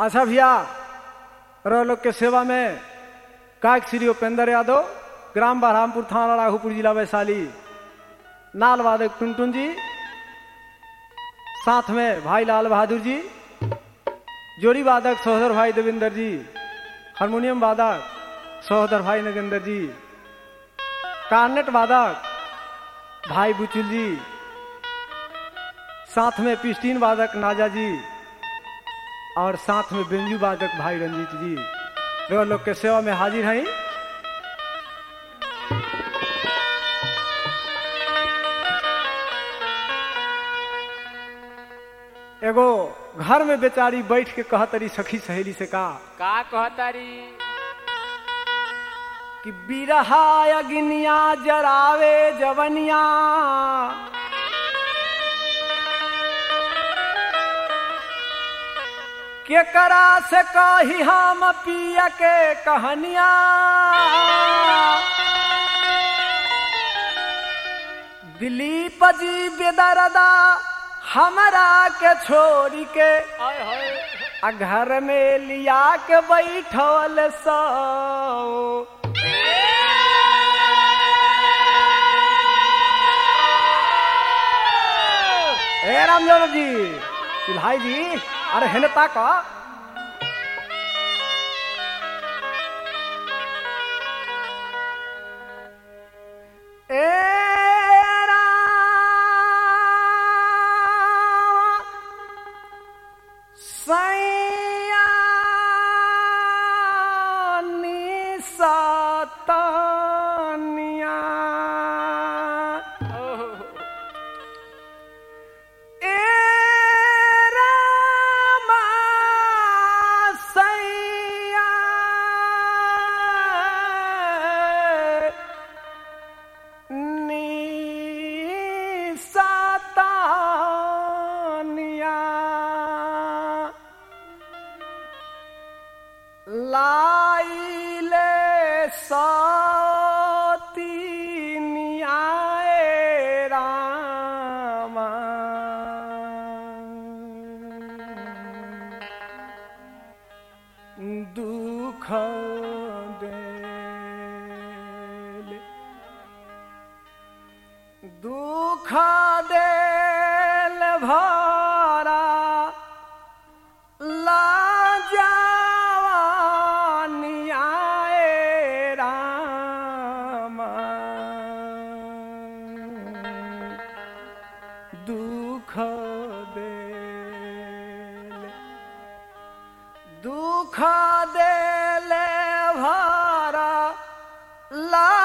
अच्छा भैया रो लोग के सेवा में काक श्री उपेंद्र यादव ग्राम बरहामपुर थाना राघोपुर जिला वैशाली नाल वादक टुनटुन जी साथ में भाई लाल बहादुर जी जोड़ी वादक सहोदर भाई देवेंद्र जी हारमोनियम वादक सहोदर भाई नगेंद्र जी कार्नेट वादक भाई बुचुल जी साथ में पिस्टीन वादक नाजा जी और साथ में बेंजू वादक भाई रंजीत जी रो लोग के सेवा में हाजिर हैं एगो घर में बेचारी बैठ के कहतरी सखी सहेली से का का कहतारी कि बिरहा अग्निया जरावे जवनिया केकरा से कही हम पिया के कहानिया दिलीप जी बेदरदा हमरा के छोड़ी के आय हाय आ घर में लिया के बैठल सो ए रामचंद्र जी भाई जी अरे हेने ताक ए राम सैया निसतनिया ए रामा सैया निसतनिया लाइले सतीनियाए रामा दुख देले दुख देल भरा लाजवानियाए रामा दुख देले दुख देले भरा ला